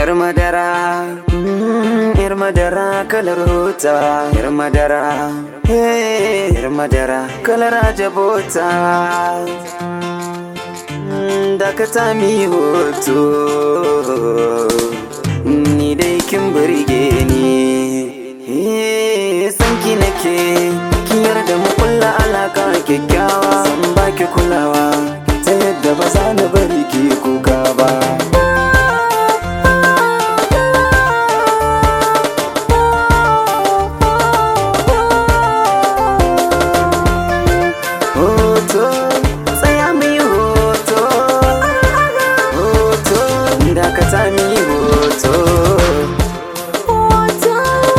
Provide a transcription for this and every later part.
Yar madara, mm, yar madara kalar hota, yar madara, hey, yar madara kalar ajabota. Mm, Dakata mi hoto, ni dai kin burge ni. Eh, Sanki nake, kin yarda mu kulla alaka kyakkyawa, san baki kulawa, ta yadda ba za na bari ki kuka ba. hoto tsaya mai hoto hoto dakata mai hoto Hoto,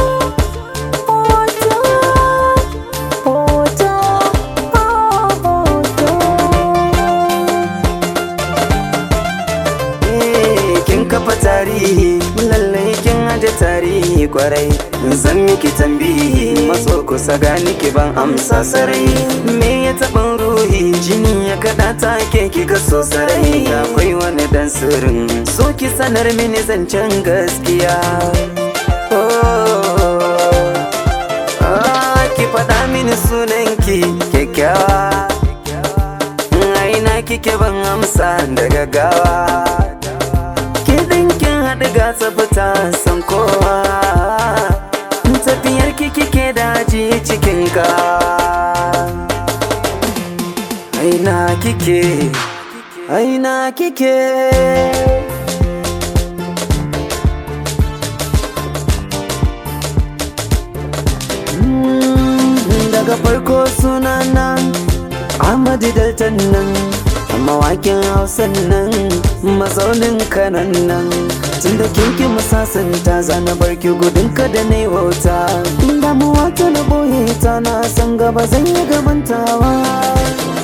hoto, hoto, hoto. Eh, kin kafa tarihi lallai kin aje tarihi kwarai zan miki tambihi matso kusa gani ki ban amsa sarai me ya taɓin ruhi jini ya kaɗa take kika so sarai akwai wani dan sirrin so ki sanar mini zancen gaskiya Oh, ah, ki faɗa mini sunanki kyakkyawa aina kike ban amsa da gaggawa ki dinkin haɗu gasa fita san kowa tafiyar ki kike daji cikin ka aina kike aina kike Mm, daga farko sunana Ahmadu Daltan nan mawakin hausan nan mazaunin kanan nan tun da kinki musasanta zana barki gudun ka da na wauta damuwa ta na boye ta na san gaba zan yi gabantawa